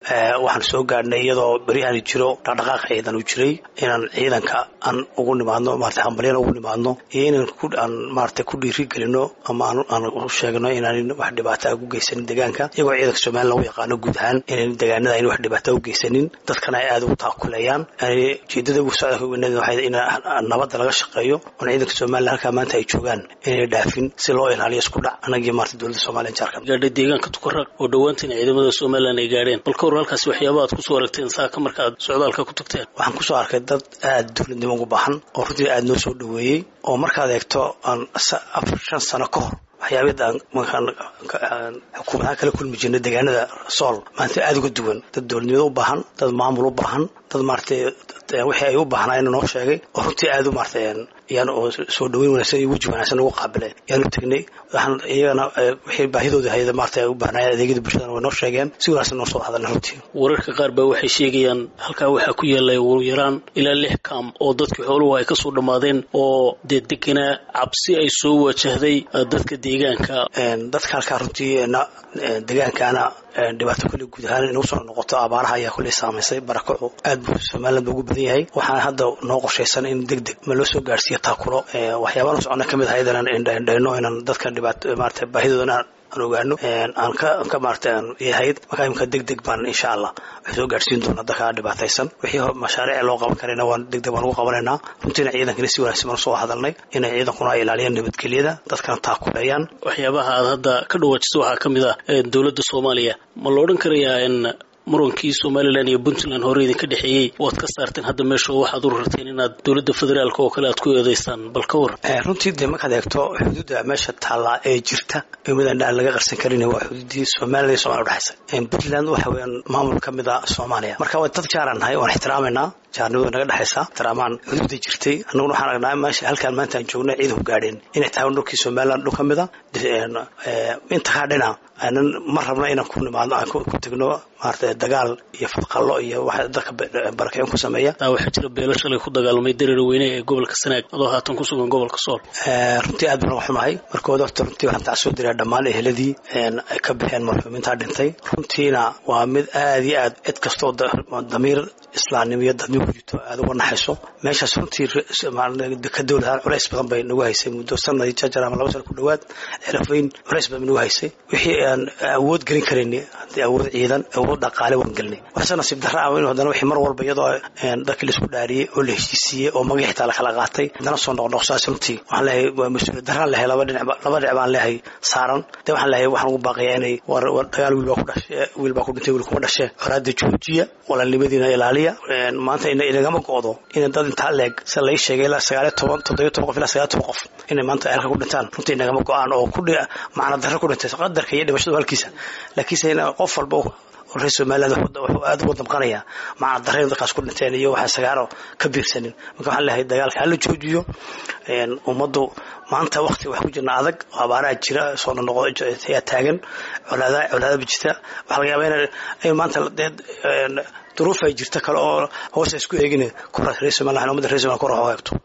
waxaan soo gaadhnay iyadoo beryahani jiro dhaqdhaqaaq ciidan uu jiray inaan ciidanka aan ugu nimaadno maarata hambalyan ugu nimaadno iyo inaan aan maarata ku dhiiri gelino ama aan u sheegno inaan wax dhibaata u geysanin deegaanka iyagoo ciidanka somalilan lagu yaqaano guud ahaan inaan deegaanada ayna wax dhibaata u geysanin dadkana ay aada ugu taakuleeyaan ujeedada ugu socda weynada waxay in nabadda laga shaqeeyo oon ciidanka somalilan halkaa maanta ay joogaan inay dhaafin si loo ilaaliyo isku dhac anagii maarata dowladda somaliya jaarka gaadhay deegaanka tukaraq oo dhowaantan ciidamada somalilan ay gaadheen bal ka war halkaasi waxyaaba aad kusoo aragteen saaka marka aad socdaalka ku tagteen waxaan kusoo arkay dad aada dowladnimo ugu baahan oo runtii aada noo soo dhaweeyey oo markaad eegto aan afar shan sano ka hor waxyaabada aan xukuumadaha kala kulmi jirnay deegaanada sool maanta aada uga duwan dad dowladnimada u baahan dad maamul u baahan dad maaratay wixii ay u baahnaayeen noo sheegay oo runtii aada u maaratay yaan oo soo dhaweyn wanaagsan iyo weji wanaagsan ugu qaabileen yaanu tegnay waxaan iyagana wixii baahidooda hayda maarata ay u baahnaayeen adeegyada bulshadana way noo sheegeen si wanaagsan noo soo hadalna runtii wararka qaar baa waxay sheegayaan halkaa waxaa ku yaallay ugu yaraan ilaa lix kaam oo dadkii xooluhu ay kasoo dhammaadeen oo dee deganaa cabsi ay soo wajahday dadka deegaanka dadka halkaa runtii deegaankaana dhibaato kulli guud ahaan inuu soo noqoto abaaraha ayaa kulli saamaysay barakacu aad buu somaliland ba ugu badan yahay waxaana hadda noo qorshaysan in deg deg ma loo soo gaarhsiiyo taakulo waxyaabaan socona ka mid ahayd inaan indhayno inaan dadka dhibaato maarata baahidoodana aan ogaano aan ka ka maarata aan yahayd markaa imika deg deg baan insha allah waxay soo gaadhsiin doonaa dadka dhibaataysan wixii mashaariic loo qaban karayna waan deg deg baan ugu qabanaynaa runtiina ciidankana si wanaagsan baan soo hadalnay inay ciidankuna ay ilaaliyaan nabadgelyada dadkana taakuleeyaan waxyaabaha aad hadda ka dhawaajiso waxaa ka mid ah dowladda soomaaliya ma la odhan karayaa in murankii somalilan iyo puntland hore idinka dhexeeyey waad ka saarteen hadda meesha waxaad u rarteen inaad dowladda federaalk oo kale aad ku eedeysaan bal ka war runtii dee markaad eegto xuduudda meesha taallaa ee jirta midaan aan laga qarsan karin waa xuduuddii somalilan iyo somalia udhexaysa puntland waxa weeyaan maamul ka mid a soomaaliya marka waa dad jaaran nahay waan ixtiraamaynaa jaarnimadu naga dhexaysa ixtiraamaan xuduudda jirtay annaguna waxaan aragnaa meesha halkaan maanta aan joogna ciidanku gaadheen inay tahay dhulkii somaliland dhul ka mid a inta kaa dhina aanan ma rabna inaan ku nimaadno aan ku tegno maarata dagaal iyo fadqallo iyo waxa dadka barakicin ku sameeya taa waxaa jira beelo shalay ku dagaalamay dareer weyne ee gobolka sanaag adoo haatan ku sugan gobolka sool runtii aad baan uga xumahay markooda horta runtii waxaan tacsoo diraa dhammaan eheladii ay ka baxeen marxuumintaa dhintay runtiina waa mid aad iyo aad cid kastoo damiir islaamnimo iyo dadnimo ku jirto aad uga naxayso meeshaas runtii ka dowladahaan culays badan bay nagu haysay muddo sanadii jajar ama laba sana ku dhowaad xelafayn culays badan bay nagu haysay wixii aan awood gelin karayni haddii awood ciidan awood dhaqaale waan gelinay waxse nasiib darra ah in haddana wixii mar walba iyadoo dadkii laisku dhaariyey oo la heshiisiiyey oo magii xitaa la kala qaatay haddana soo noqnoqsaas runtii waxaan leeyahay waa mas-uuliyad darraan leehay laba dhinac laba dhinac baan leehay saaran dee waxaan leeyahay waxaan ugu baaqayaa inay war dagaal wiil baa ku dhashe wiil baa ku dhintay wiil kuma dhashe horaada joojiya walaalnimadiina ilaaliya maanta inagama go'do inay dad intaa leeg sida lai sheegay ilaa sagaaliyo toban toddobiyo toban qof ilaa sagaaliyo toban qof inay maanta halka ku dhintaan runtii inagama go'aan oo ku macna darro ku dhintay qadarka iyo dhimashadu halkiisa laakiinse in qof walba reer somaliland wuxuu aada uga damqanayaa macna darreen dadkaas ku dhinteen iyo waxaan sagaaro ka biirsanin marka waxaan leeyahay dagaalka hala joojiyo ummaddu maanta wakti wax ku jirna adag oo abaaraha jira soo noqo ayaa taagan colaada colaadaba jirta waxaa laga yaabaa in maanta duruuf ay jirta kale oo hoos isku eegin reer somaliland ummadda reer somaliland kor eegto